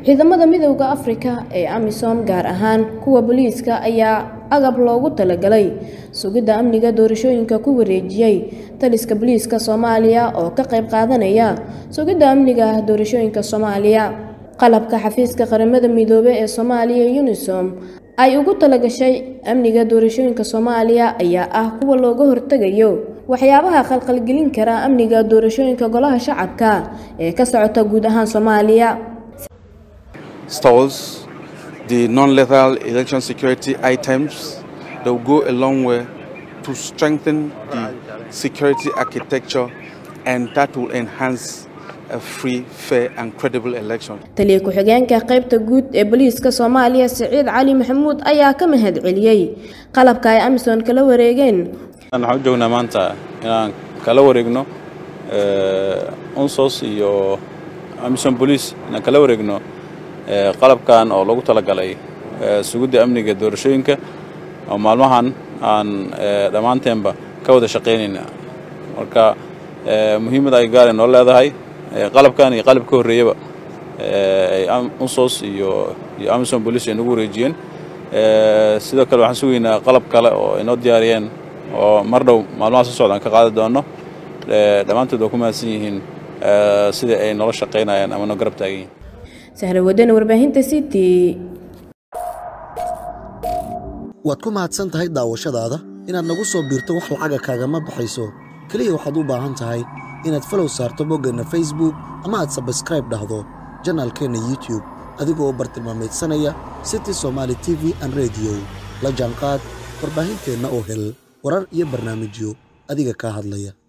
ciidamada midowda afrika ee amisom gaar ahaan kuwa booliiska ayaa agab loogu talagalay sugidda amniga doorashooyinka ku wareejiyey taliska booliiska soomaaliya oo ka qayb qaadanaya sugidda amniga doorashooyinka soomaaliya qalabka xafiiska qaramada midoobey ee soomaaliya unisom ay ugu talagashay amniga doorashooyinka soomaaliya ayaa ah kuwa looga hortegayo waxyaabaha khalkhalgelin kara amniga doorashooyinka golaha shacabka ee ka socota guud ahaan soomaaliya stores, the non-lethal election security items that will go a long way to strengthen the security architecture and that will enhance a free, fair and credible election. taliya ku-xigeenka qaybta guud ee booliiska soomaaliya siciid cali maxamuud ayaa ka mahad celiyey qalabka ay amisom kala wareegeen waxaan u joognaa maanta inaan kala wareegno unsos iyo amisom bolice inaan kala wareegno qalabkan oo lagu talagalay sugidda amniga doorashooyinka oo maalmahan aan dhammaanteenba ka wada shaqaynayna marka muhiimada ay gaaren noo leedahay qalabkan iyo qalab ka horreeyaba unsos iyo iyo amisom bolice ay nagu wareejiyeen sidoo kale waxaan sugaynaa qalab kale oo ay noo diyaariyeen oo mar dhow maalmaha soo socdaan ka qaadi doonno dhammaantood waa ku mahadsan yihiin sidai ay noola shaqaynayaan ama noo garab taagan yihiin sahla wadana warbaahinta city waad ku mahadsan tahay daawashadaada inaad nagu soo biirto wax lacaga kaagama baxayso keliya waxaad u baahan tahay inaad falow saarto boggeenna facebook ama aad sabskraib dhahdo janaalkeenna youtube adigoo u bartilmaamaydsanaya city somaali t v an rediyo la jaanqaad warbaahinteenna oo hel warar iyo barnaamijyo adiga kaa hadlaya